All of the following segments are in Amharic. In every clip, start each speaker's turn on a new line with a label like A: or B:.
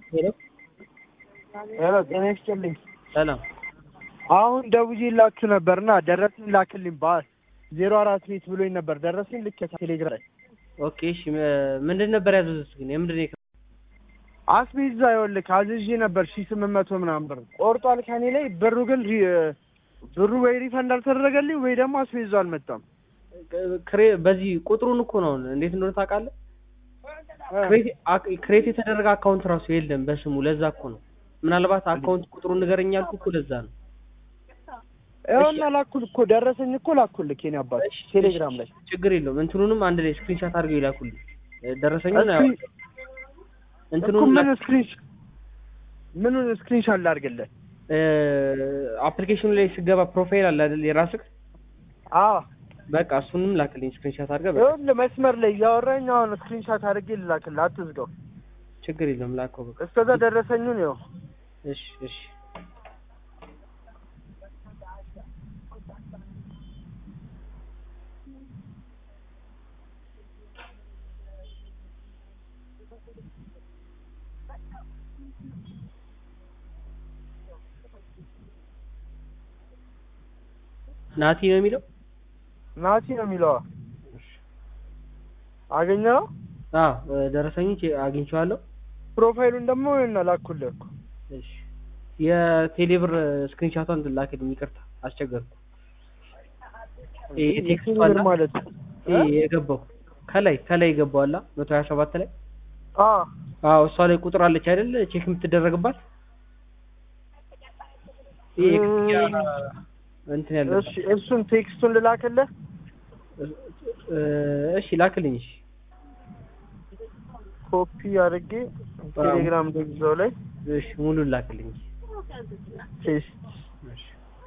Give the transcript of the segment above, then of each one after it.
A: ሄሎ
B: ሄሎ ጤና ይስጥልኝ።
A: ሰላም
B: አሁን ደውዬላችሁ ነበርና ደረሰኝ ላክልኝ በ ዜሮ አራት ቤት ብሎኝ ነበር። ደረሰኝ ልክ ቴሌግራም ላይ
A: ኦኬ እሺ ም- ምንድን ነበር ያዘዙት ግን የምንድን ነው የከ-
B: አስቤዛ ይኸውልህ አዝዤ ነበር ሺህ ስምንት መቶ ምናምን ብር ቆርጧል ከኔ ላይ ብሩ ግን ሪ- ብሩ ወይ ሪፈንድ አልተደረገልኝ ወይ ደግሞ አስቤዛው አልመጣም።
A: ክሬ- በዚህ ቁጥሩን እኮ ነው እንዴት እንደሆነ ታውቃለህ ክሬት አክ- ክሬት የተደረገ አካውንት ራሱ የለም በስሙ ለዛ እኮ ነው ምናልባት አካውንት ቁጥሩን ንገረኝ ያልኩ እኮ ለዛ ነው
B: ይኸውና ላኩል እኮ ደረሰኝ እኮ ላኩልህ የኔ አባት
A: እሺ፣
B: ቴሌግራም ላይ
A: ችግር የለውም እንትኑንም አንድ ላይ ስክሪንሻት አድርገው ይላኩልኝ ደረሰኙን
B: እስክሪ-
A: ያው-
B: እኮ
A: እንትኑን
B: ምን ስክሪን ምኑን ስክሪንሻት ላድርግልህ?
A: አፕሊኬሽኑ ላይ ስገባ ፕሮፋይል አለ አይደል የራስህ
B: አዎ
A: በቃ እሱንም ላክልኝ ስክሪንሻት አድርገህ በቃ
B: ይኸውልህ መስመር ላይ እያወራኝ አሁን ስክሪንሻት አድርጌ ልላክልህ፣ አትዝጋው።
A: ችግር የለውም ላከው በቃ
B: እስከዛ ደረሰኙን ይኸው
A: እሺ እሺ ናቲ ነው የሚለው
B: ናቲ ነው የሚለዋ አገኘኸው?
A: አዎ ደረሰኝ አግኝቼዋለሁ
B: ፕሮፋይሉን ደግሞ ይኸውና ላኩልህ እኮ
A: እሺ የቴሌብር ስክሪንሻቷን ላክልኝ ይቅርታ አስቸገርኩ ይሄ ቴክስቱ
B: የቴሌብር
A: አለ
B: ማለት
A: ይሄ የገባው ከላይ ከላይ የገባው አላ መቶ ሀያ ሰባት ላይ
B: አ
A: አዎ እሷ ላይ ቁጥር አለች አይደል ቼክ የምትደረግባት ይሄ የክፍያ እንትን ያለበት
B: እሺ እሱን ቴክስቱን ልላክልህ
A: እሺ ላክልኝ እሺ
B: ኮፒ አድርጌ ቴሌግራም ደግዘው ላይ
A: እሺ ሙሉ ላክልኝ
B: ቴስት
A: እሺ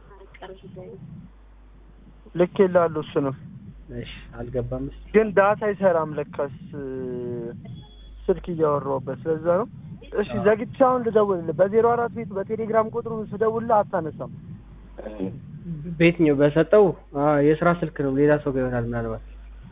B: ልኬልሃለሁ እሱንም
A: እሺ አልገባም እሺ
B: ግን ዳታ አይሰራም ለካስ ስልክ እያወራሁበት ስለዛ ነው እሺ
A: አዎ።
B: ዘግቼ አሁን ልደውልልህ በዜሮ አራት ቤት በቴሌግራም ቁጥሩ ስደውልልህ አታነሳም
A: በየትኛው በሰጠው አ የስራ ስልክ ነው ሌላ ሰው ጋር ይሆናል ምናልባት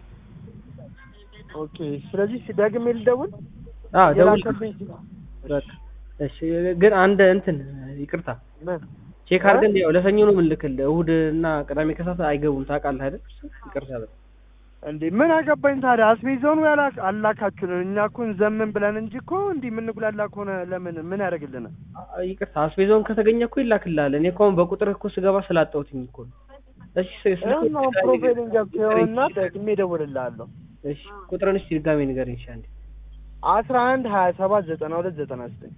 B: ኦኬ ስለዚህ ደግሜ ልደውል
A: አ ደውል
B: የላከልኝ
A: በቃ እሺ ግን አንድ እንትን ይቅርታ
B: ምን
A: ቼክ አድርገን ያው ለሰኞ ነው የምንልክልህ እሑድ እና ቅዳሜ ከሰዓት አይገቡም ታውቃለህ አይደል ይቅርታ በል
B: እንዴ ምን አገባኝ ታዲያ አስቤዛውን ያላ አላካችሁን እኛ እኮ ዘምን ብለን እንጂ እኮ እንዲህ የምንጉላላ ከሆነ ለምን ምን ያደርግልናል
A: አ- ይቅርታ አስቤዛውን ከተገኘ እኮ ይላክልሃል እኔ እኮ አሁን በቁጥር እኮ ስገባ ስላጣሁትኝ እኮ ነው እሺ ስ- ስልክ
B: ይኸውና አሁን ፕሮፋይልን ገብተኸውና ደግሜ እደውልልሃለሁ
A: እሺ ቁጥርን እስኪ ድጋሜ ንገረኝ እሺ አንዴ
B: አስራ አንድ ሀያ ሰባት ዘጠና ሁለት ዘጠና ዘጠኝ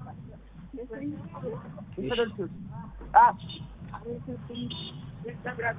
A: እሺ